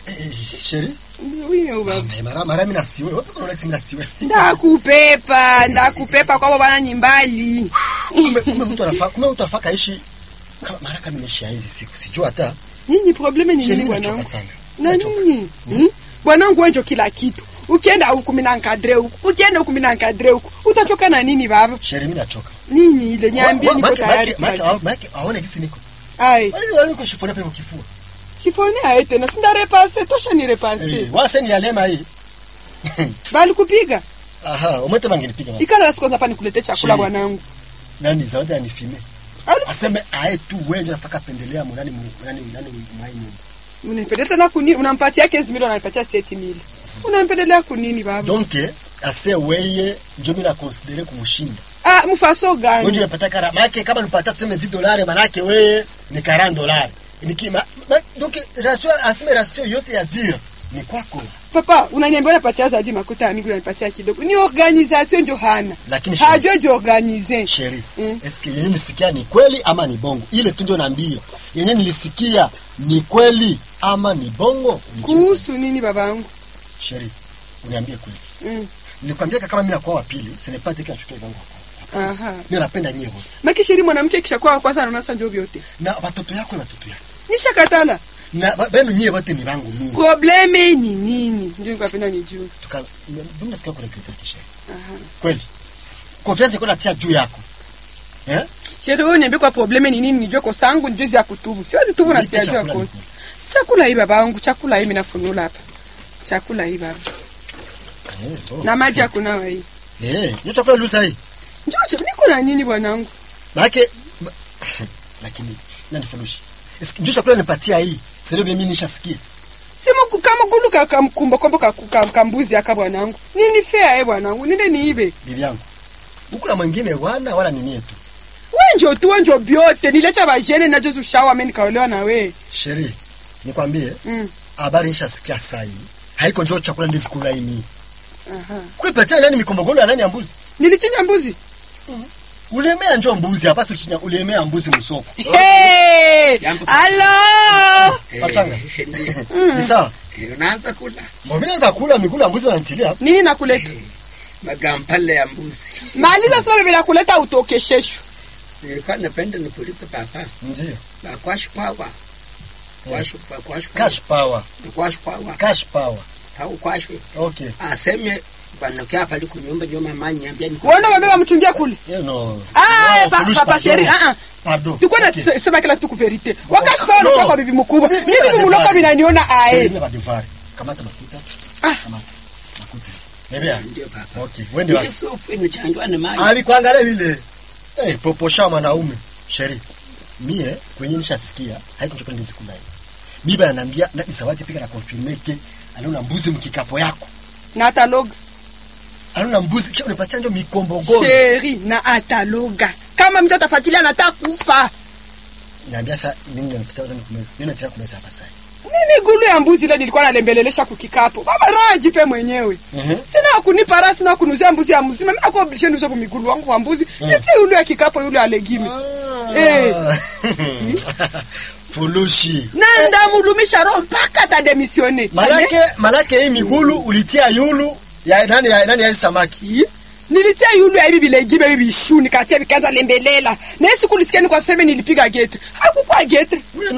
Eh, eh, sheri Wiyo baba. Ah, mara mara mimi nasiwe wapi kuna Alex mimi nasiwe Ndakupepa, ndakupepa kwabo bana nyimbali. kumbe kumbe mtu anafaa kumbe mtu anafaa kaishi kama mara kama nimeshia hizi siku sijua hata Nini probleme ni sheri nini nachoka bwanangu? sana Na Nachoka. nini? Hmm? Bwanangu wenjo kila kitu. Ukienda huku mimi nankadre huku. Ukienda huku mimi nankadre huku. Utachoka na nini baba? sheri mimi nachoka Nini ile niambie Wa- wa- niko make- tayari. make- make- kufanya. make- aone gisi niko Ai, wale wale niko shifoni hapo kifua sifoni aite na sinda repase tosha ni repase. eh wase ni alema hii Bali kupiga. aha umete bangenipiga basi Ikala siku hapa nikulete chakula Sheri. bwanangu. nani zawadi anifime Alu- aseme ae tu wewe ndio nafaka pendelea mu nani mu- nani nani mwai nyumba Unanipendelea tena kunini? Unampatia 15 milioni unanipatia 7 milioni. Unanipendelea kunini baba? donc ase weye ndio mimi na considere kumshinda Ah, mfaso wewe gani? ndio unapata kara maana kama nipata tuseme 10 dolari maana yake wewe ni 40 dolari niki ma, ma, donc ratio aseme ratio yote ya dira ni kwako Papa, unaniambia unapatia zaidi makuta ya miguu unanipatia kidogo. Ni organisation ndio hana. lakini sheri, Hajua jiorganize. sheri Mm. eske yenye nilisikia ni kweli ama ni bongo ile tu ndio naambia yenye nilisikia ni kweli ama ni bongo Nijibu. Kuhusu nini babangu? sheri uniambie kweli Mm. nilikwambia kama mimi nakuwa wa pili sinipate kile achukie vangu wa kwanza Aha. mimi napenda nyewe wote Maki shiri mwanamke kisha kwa kwanza anaona sasa ndio vyote. na watoto yako na watoto yako Nisha katala. na ba- benu nyewe wote ni vangu mimi Probleme ni nini? Ndio nikapenda nijue. tuka ndio nasikia kuna kitu kisheri Aha. kweli confiance iko natia juu yako eh Shiri wewe niambie kwa probleme ni nini nijue kosa yangu ndio ya kutubu. Siwezi tubu na Nipe sijajua chakula kosa. nikule. Si chakula hii babangu, chakula hii mimi nafunula hapa. Chakula hii baba. Eh, oh. Na maji ya kunawa hii. eh hiyo chakula luza hii Njoo niko na nini bwanangu? maana ma- lakini nani furushi ndio chakula nipatia hii sio mimi nishasikia Simu kama gulu kakamkumba kombo kakambuzi aka bwanangu. Nini fair eh bwanangu? Ninde niibe. bibi yangu huku na mwingine wana wala nini yetu Wenjo tu wenjo byote nilecha bajene na jozu shawa mimi nikaolewa na we. sheri nikwambie Mm. habari nishasikia saa hii haiko njoo chakula ndizi kula hii Aha. kuipatia nani mikombogolo ya nani ya mbuzi Nilichinja mbuzi. ulemea njoo mbuzi hapa si uchinya ulemea mbuzi msoko Hey! Jambo. Hello! Pachanga. Eh, ndio. ni sawa Eh, unaanza kula mbona naweza kula mikula ya mbuzi wananichilia Nini nakuleta? magampale ya mbuzi. Maliza sasa bila kuleta utoke sheshu. Nilikuwa napenda nipulize papa ndio ba kwash power kwash pa kwash cash power kwash power cash power au kwash okay aseme bwana kia pale kunyumba ndio mama niambia ni Uone wabeba mchungia kule. you know Ah, No, pa, Fulush, papa pardon. sheri. Ah ah. pardon Tukua na Okay. sema kila kitu ku verite. Wakati kwa No. unakuwa kwa bibi mkubwa. Mimi Mimi bibi nadevari. mloka vinaniona Sheri, ae. mimi nadevari. kamata mafuta Ah. kamata mafuta Nebea ndio papa. okay wende wasi Yesu inachanjwa na maji. alikuangalia vile eh poposha mwanaume sheri mie kwenye nishasikia haiko chakula ndizi kula hii bibi ananiambia na isawati pika na confirme ke aliona mbuzi mkikapo yako Na ataloga. aliona mbuzi kisha unipatia ndio mikombogoro Sheri na ataloga. Kama mtu atafuatilia anataka kufa. niambia sasa nini ndio napita ndio kumeza nini nataka kumeza hapa sasa Mimi gulu ya mbuzi ile nilikuwa nalembelelesha kukikapo. Baba raha jipe mwenyewe. Mhm. Sina kunipa raha, sina kunuzia mbuzi ya mzima. Mimi nakuwa obligation niuze migulu wangu wa mbuzi. Eti yule ya kikapo yule alegime. Eh. fulushi Na ndamulumisha roho mpaka atademisione. malake malake hii migulu ulitia yulu ya nani ya nani ya hii samaki Yi. Nilitia yulu ya bibi legime bibi shu nikatia vikaanza lembelela. Na siku nilisikia ni kwa sema nilipiga gete. Hakukuwa gete. Wewe